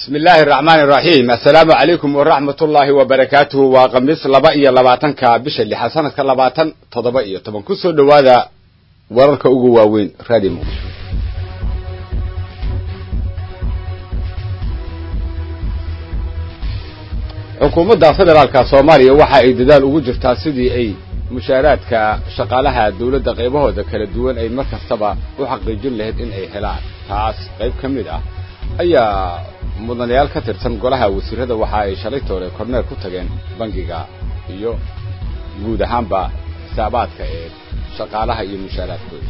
bismi illaahi araxmaani iraxiim assalaamu calaykum waraxmat ullaahi wabarakaatuhu waa khamiis laba iyo labaatanka bisha lixa sanadka labaatan toddoba iyo toban ku soo dhowaada wararka ugu waaweyn radio muqdisho xukuumadda federaalka soomaaliya waxa ay dadaal ugu jirtaa sidii ay mushaaraadka shaqaalaha dawladda qaybahooda kala duwan ay mar kastaba u xaqiijin lahayd in ay helaan taas qayb ka mid ah ayaa mudanayaal ka tirsan golaha wasiirada waxa ay shalaytoole korneer ku tageen bangiga iyo guud ahaanba xisaabaadka ee shaqaalaha iyo mushaaraadkooda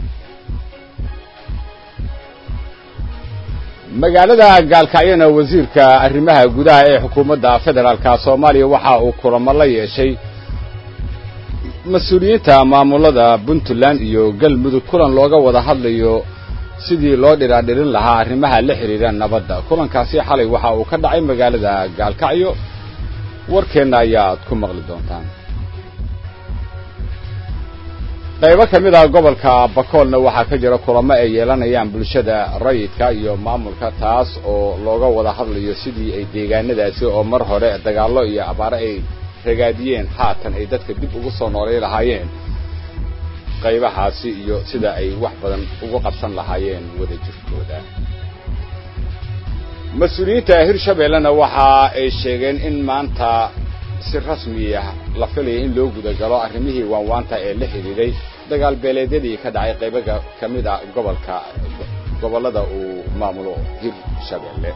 magaalada gaalkacyana wasiirka arrimaha gudaha ee xukuumadda federaalka soomaaliya waxa uu kulamo la yeeshay mas-uuliyiinta maamulada puntland iyo galmudug kulan looga wada hadlayo sidii loo dhiraadhirin lahaa arrimaha la xidhiidha nabadda kulankaasi xalay waxa uu ka dhacay magaalada gaalkacyo warkeenna ayaad ku maqli doontaan qaybo ka mid ah gobolka bakoolna waxaa ka jira kulamo ay yeelanayaan bulshada rayidka iyo maamulka taas oo looga wada hadlayo sidii ay deegaanadaasi oo mar hore dagaallo iyo abaare ay ragaadiyeen haatan ay dadka dib ugu soo noolay lahaayeen qaybahaasi iyo sida ay wax badan ugu qabsan lahaayeen wada jirkooda mas-uuliyiinta hirshabeellena waxa ay sheegeen in maanta si rasmiya la filaya in loo gudagalo arrimihii waanwaanta ee la xidhiidhay dagaal beeleedyadii ka dhacay qaybaga ka mid ah gobolka gobollada uu maamulo hirshabeelle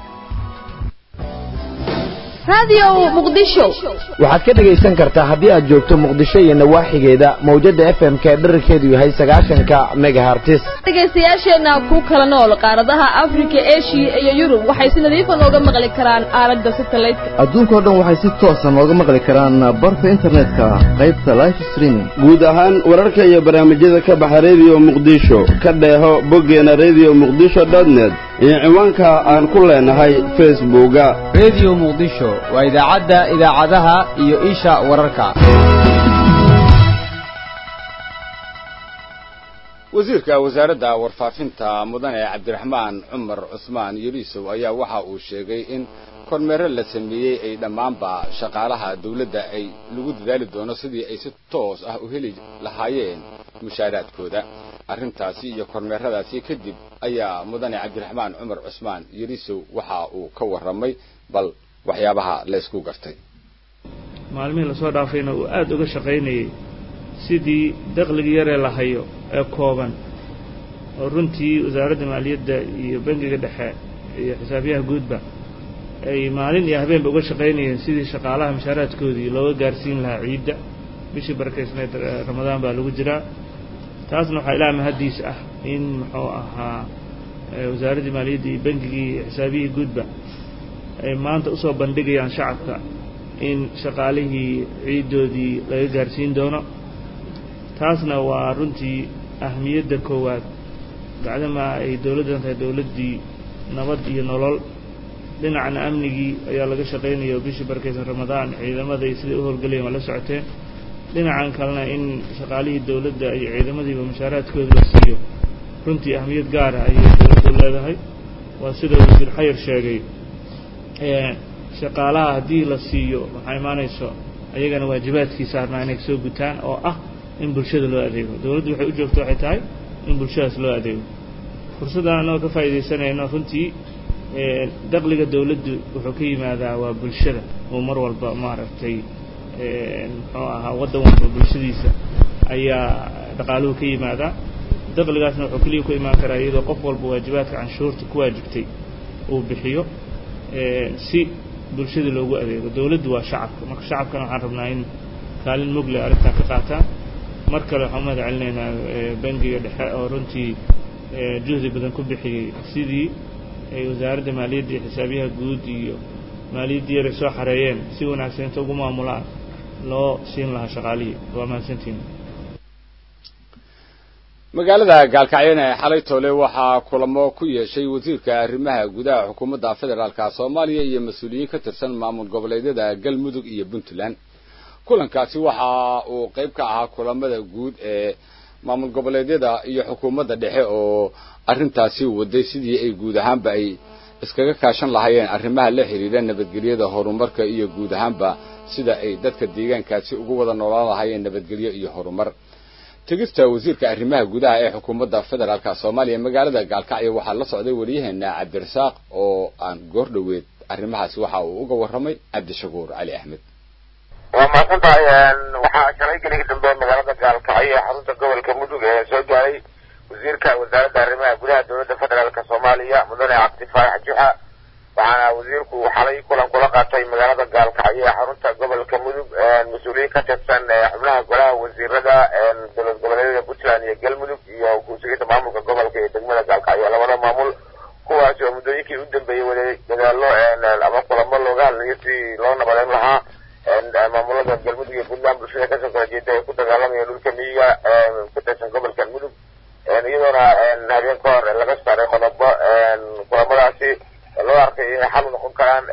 waxaad ka dhegaysan kartaa haddii aad joogto muqdisho iyo nawaaxigeeda mawjadda f m k dherarkeedu yahay sagaashanka megahartis dhegaystayaasheenna ku kala nool qaaradaha afrika eshiya iyo yurub waxay si nadiifa nooga maqli karaan aalada satelliteka adduunkao dhan waxay si toosa nooga maqli karaan barta internetka qaybta life streaming guud ahaan wararka iyo barnaamijyada ka baxa rediyo muqdisho ka dheeho boggeena rediyo muqdisho dotnet iyo ciwaanka aan ku leenahay facebooka rediyo muqdisho waa idaacadda idaacadaha iyo isha wararka wasiirka wasaaradda warfaafinta mudane cabdiraxmaan cumar cusmaan yeliisow ayaa waxa uu sheegay in kormeero la sameeyey ay dhammaanba shaqaalaha dawladda ay lagu dadaali doono sidii ay si toos ah u heli lahaayeen mushaaraadkooda arrintaasi iyo kormeeradaasi kadib ayaa mudane cabdiraxmaan cumar cusmaan yeliisow waxa uu ka warramay bal waxyaabaha la ysku gartay maalmihii lasoo dhaafayna uu aada uga shaqaynayey sidii dakhligii yaree la hayo ee kooban oo runtii wasaaradda maaliyadda iyo bangiga dhexe iyo xisaabiyaha guudba ay maalin iyo habeenba uga shaqaynayeen sidii shaqaalaha mushaaraadkoodii looga gaarsiin lahaa ciidda bishii barakaysneed ramadaan baa lagu jiraa taasna waxaa ilaa mahaddiis ah in muxuu ahaa wasaaraddii maaliyadda iyo bangigii iyo xisaabiyihii guudba ay maanta usoo bandhigayaan shacabka in shaqaalihii ciiddoodii laga gaarsiin doono taasna waa runtii ahmiyadda koowaad bacdamaa ay dowladdan tahay dowladdii nabad iyo nolol dhinacna amnigii ayaa laga shaqaynaya oo bishii barkaysan ramadaan ciidamaday siday u howlgelayeen waa la socoteen dhinacan kalena in shaqaalihii dowladda iyo ciidamadiiba mushaaraadkooda la siiyo runtii ahmiyad gaara ayay dowladdu leedahay waa sida wasiir xayir sheegay shaqaalaha haddii la siiyo waxaa imaanayso ayagana waajibaadkii saarnaa inay soo gutaan oo ah in bulshada loo adeego dowladdu waxay u joogto waxay tahay in bulshadaas loo adeego fursaddan annagoo ka faa'iidaysanayno runtii dakhliga dowladdu wuxuu ka yimaadaa waa bulshada oo mar walba maaragtay muxuu ahaa waddan walba bulshadiisa ayaa dhaqaaluhu ka yimaadaa dakhligaasna wuxuu keliya ku imaan karaa iyadoo qof walba waajibaadka canshuurta ku waajibtay uu bixiyo si bulshada loogu adeego dowladdu waa shacabka marka shacabkana waxaan rabnaa in kaalin mugle arrintaa ka qaataan mar kale waxaan umahad celinaynaa bangiga dhexe oo runtii juhdi badan ku bixiyey sidii ay wasaaradda maaliyadda iyo xisaabiyaha guud iyo maaliyaddii yaray soo xareeyeen si wanaagsan inta ugu maamulaan loo siin lahaa shaqaalihii waa mahadsantiin magaalada gaalkacyana ee xalay toole waxaa kulamo ku yeeshay wasiirka arrimaha gudaha xukuumadda federaalka soomaaliya iyo mas-uuliyiin ka tirsan maamul goboleedyada galmudug iyo puntland kulankaasi waxa uu qayb ka ahaa kulamada guud ee maamul goboleedyada iyo xukuumadda dhexe oo arrintaasi waday sidii ay guud ahaanba ay iskaga kaashan lahaayeen arrimaha la xidhiidha nabadgelyada horumarka iyo guud ahaanba sida ay dadka deegaankaasi ugu wada noolaan lahaayeen nabadgelyo iyo horumar tegista wasiirka arrimaha gudaha ee xukuumadda federaalka soomaaliya magaalada gaalkacyo waxaa la socday wariyaheena cabdirasaaq oo aan goor dhoweed arrimahaasi waxa uu uga warramay cabdishakuur cali axmed waa mahadsan tahay waxaa shalay geligi dambe magaalada gaalkacyo ee xarunta gobolka mudug ee soo gaaray wasiirka wasaaradda arrimaha gudaha dowladda federaalk soomaaliya mudane cabdi faarax juxa waxaana wasiirku xalay kulan kula qaatay magaalada gaalkacyo ee xarunta gobolka mudug mas-uuliyiin ka tirsan xubnaha golaha wasiirada dowlad goboleedyada puntland iyo galmudug iyo ku-sugida maamulka gobolka iyo degmada gaalkacyo labada maamul kuwaas oo muddooyinkii u dambeeyey waday dadaalo ama kulamo looga hadlayo si loo nabadeyn lahaa maamulada galmudug iyo puntland bulshada kasoo kala jeeda ay ku dagaalamaya dhulka miyiga ku tirsan gobolka mudug iyadoona habeen ka hor laga saaray qodobo kulamadaasi loo arkay inay xal u noqon karaan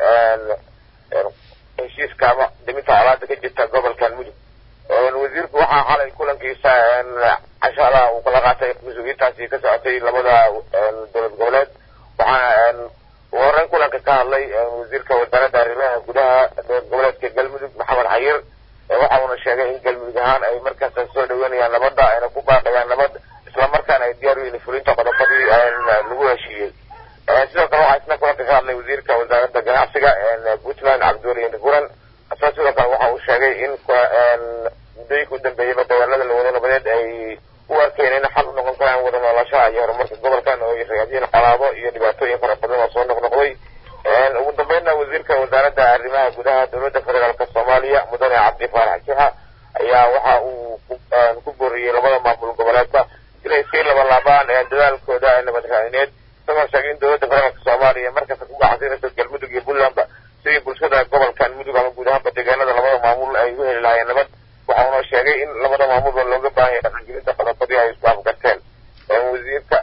heshiiska ama diminta colaada ka jirta gobolkan mudug wasiirku waxaa xalay kulankiisa cashaada uu kala qaatay mas-uuliyiintaasi ka socotay labada dowlad goboleed waxaana ugu horreyn kulanka ka hadlay wasiirka wasaaradda arrimaha gudaha dowlad goboleedka galmudug maxamed xayir waxa uuna sheegay in galmudug ahaan ay markaas soo dhaweynayaan nabadda ayna ku baaqayaan nabad islamarkaana ay diyaar u yihiin fulinta qodobadii lagu heshiiyey sidoo kale waxaa isna kulanka ka hadlay wasiirka wasaaradda ganacsiga puntland cabdiweli indhaguran asoo sidoo kale waxa uu sheegay in muddooyinka u dambeeyeyba dagaalada lawada nabadeed ay u arkeen in xal u noqon karaan wada noolashaha iyo horumarka gobolkan oo ay ragaadiyeen colaado iyo dhibaatooyin fara badan oo soo noqnoqday ugu dambeynna wasiirka wasaaradda arrimaha gudaha dowladda federaalk soomaaliya mudane cabdi faarax juxa ayaa waxa uu ku booriyey labada maamul goboleedka inay iskay labalaabaan dadaalkooda nabad raadineed isagoo sheegay in dowladda federaalk soomaaliya markasta ku gacansiinayso galmudug iyo puntlandba sidii bulshada gobolkan mudug ama guud ahaanba deegaanada labada maamul ay u heli lahaayeen nabad waxa uuna sheegay in labada maamulba looga baahan yahay dhaqangelinta qodobadii ay isku afgarteen wasiirka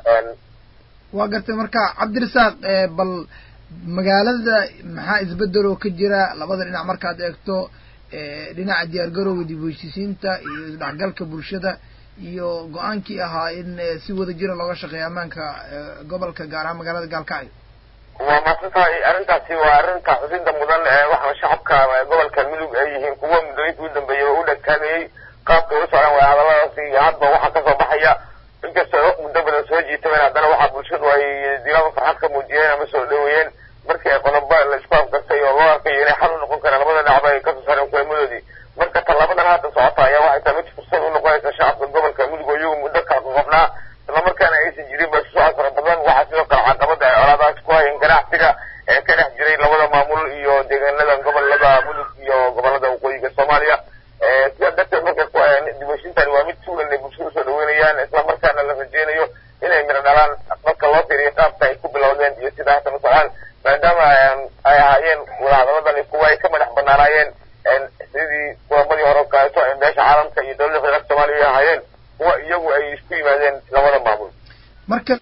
waa gartay marka cabdirasaaq bal magaalada maxaa isbedel oo ka jira labada dhinac markaad eegto dhinaca diyaargarowga dib u heshiisiinta iyo isdhexgalka bulshada iyo go-aankii ahaa in si wada jira looga shaqeeyo ammaanka gobolka gaar ahaan magaalada gaalkacyo waa maadsan tahay arrintaasi waa arrinta xusinta mudan waxaa shacabka gobolka mudug ay yihiin kuwa muddooyinkii u dambeeyey oo u dhagtaagayey qaabka u socdaan waa hadalladaasi iyo hadba waxaa kasoo baxaya inkastoo wax muddo badan soo jiitameen haddana waxaa bulshadu ay dilaaba farxad ka muujiyeen ama soo dhaweeyeen markii ay qodobo la isku afgartay oo loo arkayo inay xal u noqon karaan labada dhinacba ay kasoo saareen kulamadoodii marka tallaabadan hadda socota ayaa waxay tahay mid fursad u noqonaysa shacabka gobolka mudug oo iyagu muddo kala qoqobnaa islamarkaana aysan jirin ba isu socod fara badan waxaa sidoo kale caqabada ay colaadaas ku hayeen ganacsiga ee ka dhex jiray labada maamul iyo deegaanada gobolada mudug iyo gobolada waqooyiga soomaaliya sidaa darteed marka dibashintani waa mid sugan ay bulshada usoo dhaweynayaan islamarkaana la rajeynayo inay miro dhalaan marka loo fiiriyo qaabka ay ku bilowdeen iyo sida haatan u socdaan maadaama ay ahaayeen wadahadaladani kuwa ay ka madax banaanaayeen sidii kulamadii hore kaleeto ee meesha caalamka iyo dowladda federaalka soomaaliya ay ahaayeen kuwa iyagu ay isku yimaadeen labada maamul marka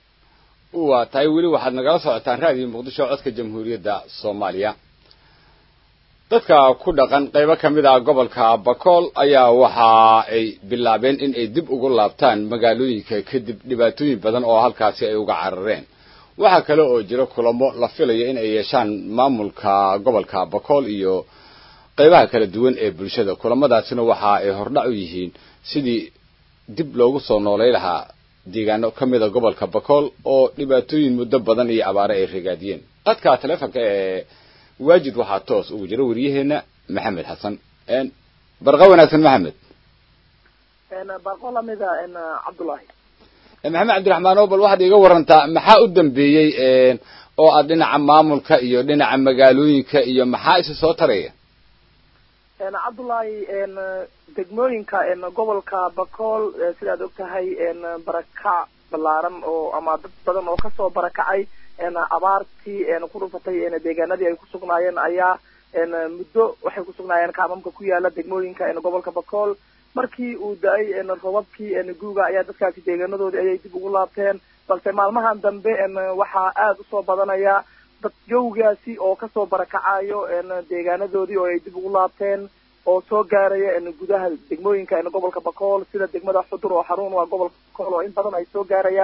waa tahay weli waxaad nagala socotaan raadiyo muqdisho codka jamhuuriyadda soomaaliya dadka ku dhaqan qaybo ka mid ah gobolka bakool ayaa waxa ay bilaabeen in ay dib ugu laabtaan magaalooyinka kadib dhibaatooyin badan oo halkaasi ay uga carareen waxaa kale oo jira kulamo la filayo in ay yeeshaan maamulka gobolka bakool iyo qaybaha kala duwan ee bulshada kulamadaasina waxa ay hordhac u yihiin sidii dib loogu soo noolay lahaa deegaano ka mida gobolka bakool oo dhibaatooyin muddo badan iyo abaare ay ragaadiyeen qadka taleefonka ee waajid waxaa toos ugu jira waryaheena maxamed xasan barqa wanaagsan maxamed barqo lamida cabdullaahi maxamed cabdiraxmaan oo bal waxaad iiga warantaa maxaa u dambeeyey oo aad dhinaca maamulka iyo dhinaca magaalooyinka iyo maxaa isa soo taraya cabdullaahi degmooyinka gobolka bakool sidaad og tahay barakac ballaaran oo ama dad badan oo kasoo barakacay abaartii ku dhufatay deegaanadii ay ku sugnaayeen ayaa muddo waxay ku sugnaayeen kaamamka ku yaala degmooyinka gobolka bakool markii uu da-ay robabkii guuga ayaa dadkaasi deegaanadoodii ayay dib ugu laabteen balse maalmahan dambe waxaa aada usoo badanaya dad jawgaasi oo kasoo barakacayo deegaanadoodii oo ay dib ugu laabteen oo soo gaaraya gudaha degmooyinka gobolka bakool sida degmada xudur oo xarun waa gobolka bakool oo in badan ay soo gaarayaan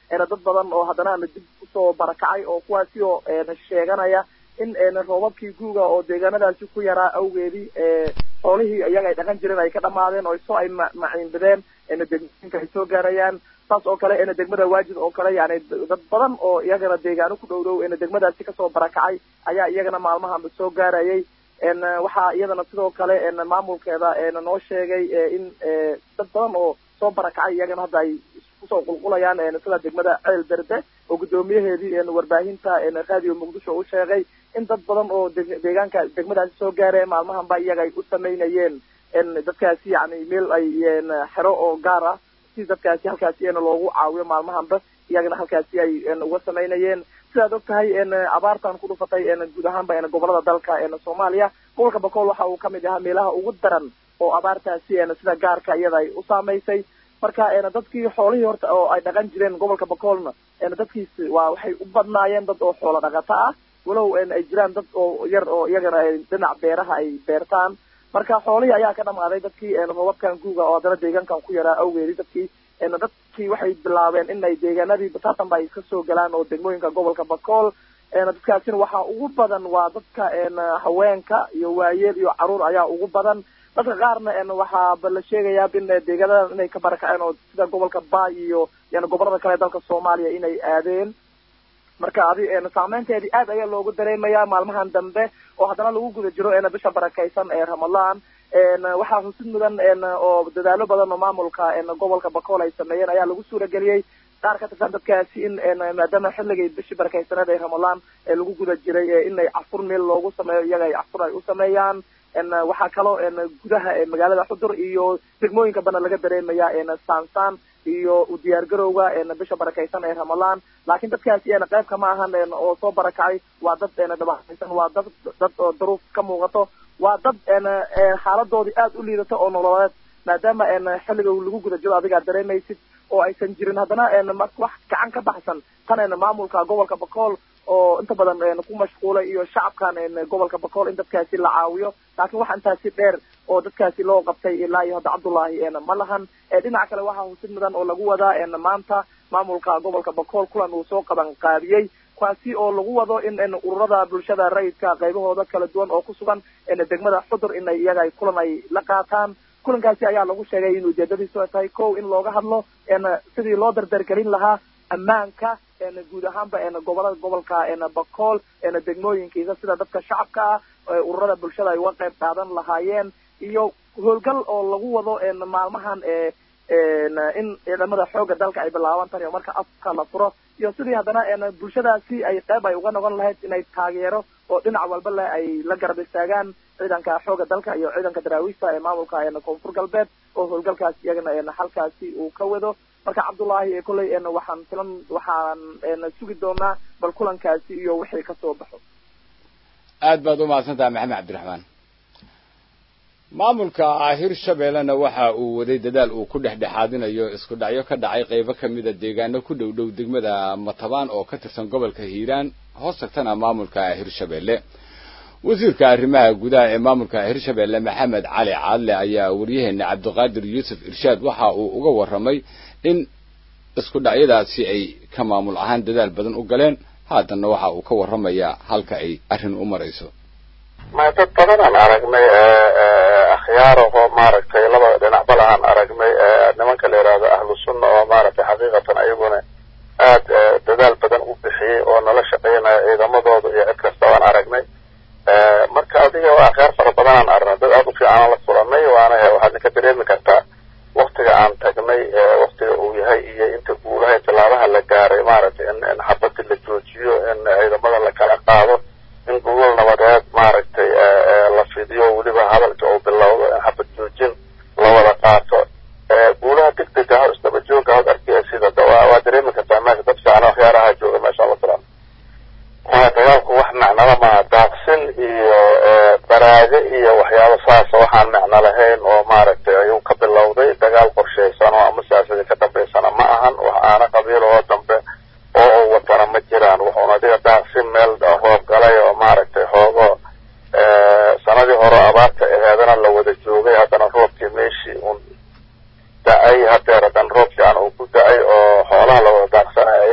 dad badan oo haddana dib usoo barakacay oo kuwaasi oo sheeganaya in roobabkii guuga oo deegaanadaasi ku yaraa awgeedii xoolihii iyaga ay dhaqan jireen ay ka dhamaadeen oo soo ay maciinbadeen degmooyinka ay soo gaarayaan saas oo kale degmada waajid oo kale yani dad badan oo iyagana deegaano ku dhow dhow degmadaasi kasoo barakacay ayaa iyagana maalmahanba soo gaarayay waxaa iyadana sidoo kale maamulkeeda noo sheegay in dad badan oo soo barakacay iyagana hadda ay kusoo qulqulayaan sida degmada ceel berde oo guddoomiyaheedii warbaahinta radio muqdisho u sheegay in dad badan oo deegaanka degmadaasi soo gaareen maalmahanba iyaga ay u sameynayeen dadkaasi yani meel ay xero oo gaar ah si dadkaasi halkaasi loogu caawiyo maalmahanba iyagana halkaasi ay uga samaynayeen sidaad og tahay abaartan ku dhufatay guud ahaanba gobolada dalka soomaaliya gobolka bakool waxa uu kamid ahaa meelaha ugu daran oo abaartaasi sida gaarka iyada ay u saamaysay marka dadkii xoolihii horta oo ay dhaqan jireen gobolka bakoolna dadkiisi waa waxay u badnaayeen dad oo xoolo dhaqato ah walow ay jiraan dad oo yar oo iyagana dhinac beeraha ay beertaan marka xoolihii ayaa ka dhamaaday dadkii roobabkan guuga oo haddana deegaankan ku yaraa awgeedii dadkii dadkii waxay bilaabeen in ay deegaanadii bataatanba ay iska soo galaan oo degmooyinka gobolka bakool dadkaasina waxaa ugu badan waa dadka haweenka iyo waayeel iyo caruur ayaa ugu badan dadka qaarna waxaaba la sheegayaa in deegaanadan inay ka barakaceen oo sida gobolka baay iyo yani gobolada kale dalka soomaaliya inay aadeen marka adi saameynteedii aad ayaa loogu dareemaya maalmahan dambe oo haddana lagu guda jiro bisha barakaysan ee ramadaan waxaa xusid mudan oo dadaalo badan oo maamulka gobolka bakool ay sameeyeen ayaa lagu suurageliyey qaar ka tirsan dadkaasi in maadaama xilligay bishii barakaysaneed ee ramadaan lagu guda jiray inay cafur meel loogu sameeyo iyaga ay cafur ay u sameeyaan waxaa kaloo gudaha magaalada xudur iyo degmooyinka bana laga dareemaya sansaan iyo u diyaargarowga bisha barakaysan ee ramadaan laakiin dadkaasi qayb kama ahan oo soo barakacay waa dad dhabaaysan waa dad dad oo daruuf ka muuqato waa dad xaaladoodii aad u liidato oo nololeed maadaama xilliga lagu guda jiro adigaa dareemaysid oo aysan jirin haddana wax gacan ka baxsan tan maamulka gobolka bakool oo inta badan ku mashquulay iyo shacabkan gobolka bakool in dadkaasi la caawiyo laakiin waxa intaasi dheer oo dadkaasi loo qabtay ilaa iyo hadda cabdullaahi ma lahan dhinaca kale waxaa husid mudan oo lagu wadaa maanta maamulka gobolka bakool kulan uu soo qaban qaabiyey kuwaasi oo lagu wado in ururada bulshada rayidka qaybahooda kala duwan oo ku sugan degmada xudur inay iyaga ay kulan ay la qaataan kulankaasi ayaa lagu sheegay in ujeedadiisu ay tahay kow in looga hadlo sidii loo dardargelin lahaa ammaanka guud ahaanba gobolada gobolka bakool degmooyinkiisa sida dadka shacabka ah ururada bulshada ay uga qayb qaadan lahaayeen iyo howlgal oo lagu wado maalmahan in ciidamada xooga dalka ay bilaaban tan iyo marka afka la furo iyo sidii haddana bulshadaasi ay qayb ay uga noqon lahayd inay taageero oo dhinac walba leh ay la garab istaagaan ciidanka xooga dalka iyo ciidanka daraawiista ee maamulka koonfur galbeed oo howlgalkaas iyagana halkaasi uu ka wado marka cabdullaahi kolley waxaan filan waxaan sugi doonaa bal kulankaasi iyo wixii kasoo baxo aad baad u mahadsantaha maxamed cabdiraxmaan maamulka hirshabeellena waxa uu waday dadaal uu ku dhexdhexaadinayo isku dhacyo ka dhacay qaybo ka mida deegaano ku dhow dhow degmada matabaan oo ka tirsan gobolka hiiraan hoos tagtana maamulka hirshabeelle wasiirka arrimaha gudaha ee maamulka hirshabeelle maxamed cali caadle ayaa waryaheena cabdiqaadir yuusuf irshaad waxa uu uga warramay in isku dhacyadaasi ay ka maamul ahaan dadaal badan u galeen haatanna waxa uu ka warramayaa halka ay arrin u marayso ma dad badanaan aragnay akhyaarahoo maaragtay labada dhinacba lahaan aragnay nimanka la yidhaahdo ahlu sunna oo maaragtay xaqiiqatan ayaguna aad dadaal badan u bixiyey oo nala shaqaynaya ciidamadooda iyo cid kasta waan aragnay marka adiga waa akhyaar fara badanaan aragnay dad aad u fiicanaan la furanay waana waxaad ninka dareemi kartaa waktiga aan tagnay waktiga uu yahay iyo inta guulaha tallaabaha la gaaray maaragtay in in xabadii la joojiyo in ciidamada la kala qaado in gogol nabadeed maaragtay la fidiyo weliba hadalka uu bilowdo in xabad joojin la wada qaato guulaha deg deg ah isdaba jooga hod arkaya sida waa dareemi kartaa meesha dad fiican akhyaaraha jooga meesha la filan maya dagaalku wax macnala maa daaqsin iyo baraago iyo waxyaabo saasa waxaan macno lahayn oo maaragtay ayuu ka bilowday dagaal qorshaysan oo ama siyaasadii ka dambaysana ma ahan wax aana qabiil oo dambe oo u watana ma jiraan wuxuuna adiga daaqsin meel roob galay oo maaragtay xoogo sanadii hore abaarta aheedana la wada joogay haddana roobkii meeshii un da-ay hadeer haddana roob fiican uu ku da-ay oo xoolaha la wada daaqsanay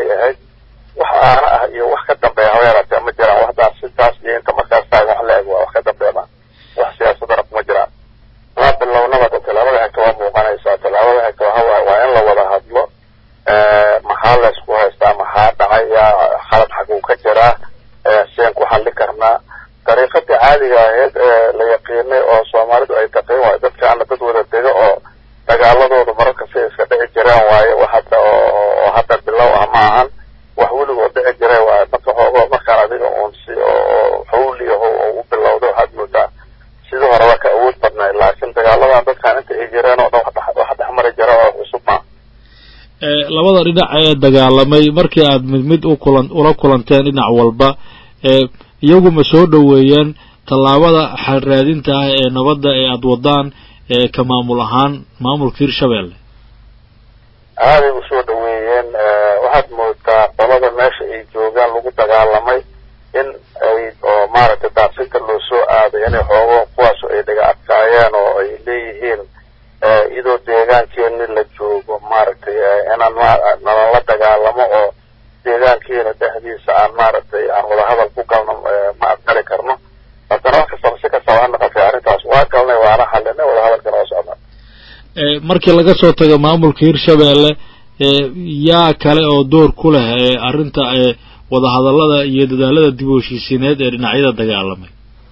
dariiqadii caadiga ahayd ee la yaqiinay oo soomaalidu ay taqeen waayo dadkaana dad wada dega oo dagaaladooda mararka si iska dhici jireen waaye wax hadda oo hadda bilow ah ma ahan wax weligood dhici jire waaye marka hoogo markaan adiga uun si oo xawli aho oo u bilowda waxaad moodaa sidii horeba ka awood badnay laakiin dagaaladan dadkaan inta ay jireen oo dhan wax dhexmari jira oo cusub ma labada dhinac ee dagaalamay markii aad mid mid u kulan ula kulanteen dhinac walba ee iyagu ma soo dhoweeyeen tallaabada xalraadinta ah ee nabadda ee aada wadaan ee ka maamul ahaan maamulka hirshabelle aaday u soo dhaweeyeen waxaad moodaa qolada meesha ay joogaan lagu dagaalamay in ay oo maaragtay daaqsinka loo soo aaday inay xoogo kuwaasu ay dhaga adkaayeen oo ay leeyihiin iyadoo deegaankeeni la joogo maaragtay inaan nalala dagaalamo oo deegaankeena dhexdiisa aan maaragtay aan wadahadal ku galno ma aqbali karno haddana wax kastaba si kastaba ha noqotay arrintaas waa galnay waana xalinay wadahadalkana waa socdaa markii laga soo tago maamulka hirshabelle yaa kale oo door ku leh ee arrinta ee wadahadallada iyo dadaalada dib u heshiisiineed ee dhinacyada dagaalamay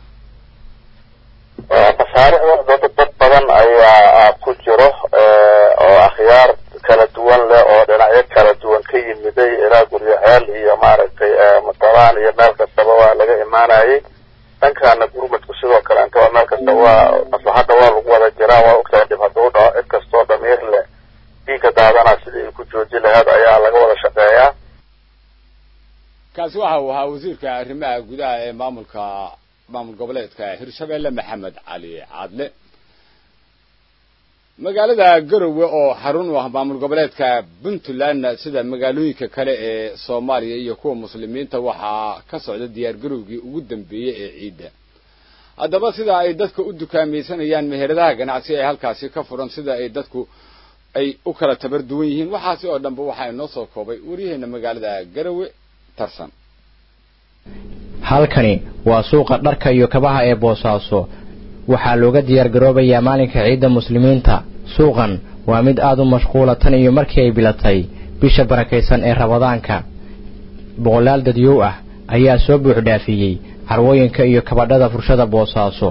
masaaricda dad badan ayaa ku jiro oo akhyaar kala duwan leh oo dhinacyo kala duwan ka yimiday ilaa guryaheel iyo maaragtay matalaan iyo meel kastaba waa laga imaanayay dhankaana gurmadku sidoo kale inta meel kasta waa maslaxadda waa lagu wada jiraa waa ogtahay dhib hadduu dhaco cid kastoo dhamiir leh dhiigga daadana sidii ay ku jooji lahayd ayaa laga wada shaqeeyaa kaasi waxa uu ahaa wasiirka arrimaha gudaha ee maamulka maamul goboleedka hirshabelle maxamed cali cadle magaalada garowe oo xarun u ah maamul goboleedka puntlandna sida magaalooyinka kale ee soomaaliya iyo kuwa muslimiinta waxaa ka socda diyaar garowgii ugu dambeeyey ee ciidda haddaba sida ay dadka u dukaamaysanayaan meheradaha ganacsi ee halkaasi ka furan sida ay dadku ay u kala tabar duwan yihiin waxaasi oo dhanba waxaa inoo soo koobay waryaheena magaalada garowe tarsan halkani waa suuqa dharka iyo kabaha ee boosaaso waxaa looga diyaar garoobayaa maalinka ciidda muslimiinta suuqan waa mid aad u mashquula tan iyo markii ay bilatay bisha barakaysan ee rabadaanka boqolaal dadyow ah ayaa soo buuxdhaafiyey carwooyinka iyo kabadhada furshada boosaaso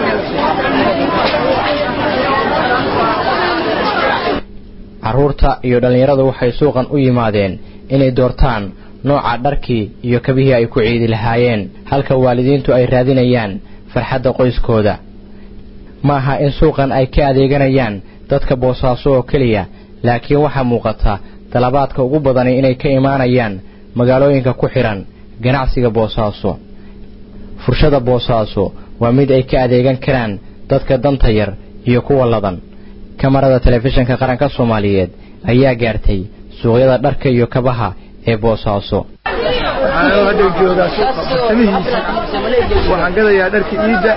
carruurta iyo dhallinyaradu waxay suuqan u yimaadeen inay doortaan nooca dharkii iyo kabihii ay ku ciidi lahaayeen halka waalidiintu ay raadinayaan farxadda qoyskooda ma aha in suuqan ay ka adeeganayaan dadka boosaaso oo keliya laakiin waxaa muuqata dalabaadka ugu badani inay ka imaanayaan magaalooyinka ku xidhan ganacsiga boosaaso furshada boosaaso waa mid ay ka adeegan karaan dadka danta yar iyo kuwa ladan kamarada telefishinka qaranka soomaaliyeed ayaa gaartay suuqyada dharka iyo kabaha ee boosaaso waxaan hadda joogaa suuqa farsamihiisa waxaan gadayaa dharka iidda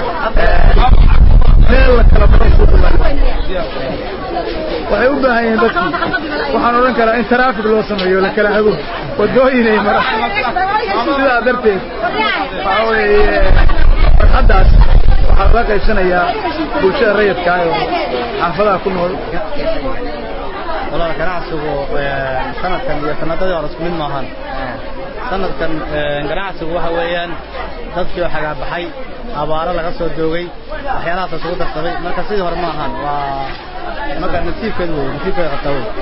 meel la kala badan suuqa waxay u baahan yihiin dadkii waxaan odhan karaa in taraafik loo sameeyo la kala hago wadooyinay mara sidaa darteed waxaa weeye farxaddaas waxaa la qaybsanayaa bulshada rayidka ah oo xaafadaha ku nool walaal ganacsigu sanadkan iyo sanadadii hore isku mid maahan sanadkan ganacsigu waxa weeyaan dadkii oo xagaabaxay abaaro laga soo doogay waxyaalahaas isugu darsamay marka sidii hore ma ahan waa marka nasiibkeedu wey nasiibkeeda qabtaa wey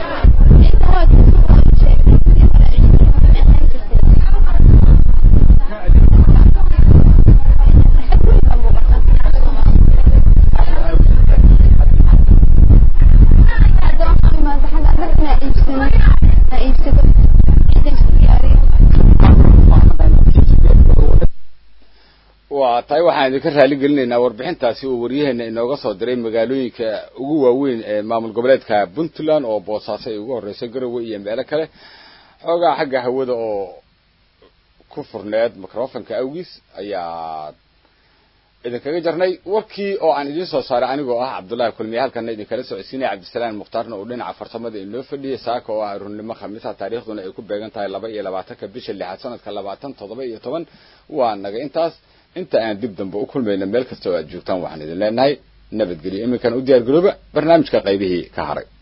waa tahay waxaan idinka raali gelinaynaa warbixintaasi uu waryaheena inooga soo diray magaalooyinka ugu waaweyn ee maamul goboleedka puntland oo boosaaso ay ugu horreysay garowe iyo meelo kale xoogaa xagga hawada oo ku furneed microfonka awgiis ayaa idinkaga jarnay warkii oo aan idiin soo saaray anigoo ah cabdullaahi kulmiye halkana idinkala socodsiinaya cabdisalaan mukhtaarna uu dhinaca farsamada inoo fadhiyay saaka oo ah runnimo khamiisa taariikhduna ay ku beegan tahay laba iyo labaatanka bisha lixaad sanadka labaatan toddoba iyo toban waa naga intaas inta aan dib dambe u kulmayna meel kasta oo aad joogtaan waxaan idin leenahay nabadgelyo iminkan u diyaar garooba barnaamijka qaybihii ka haray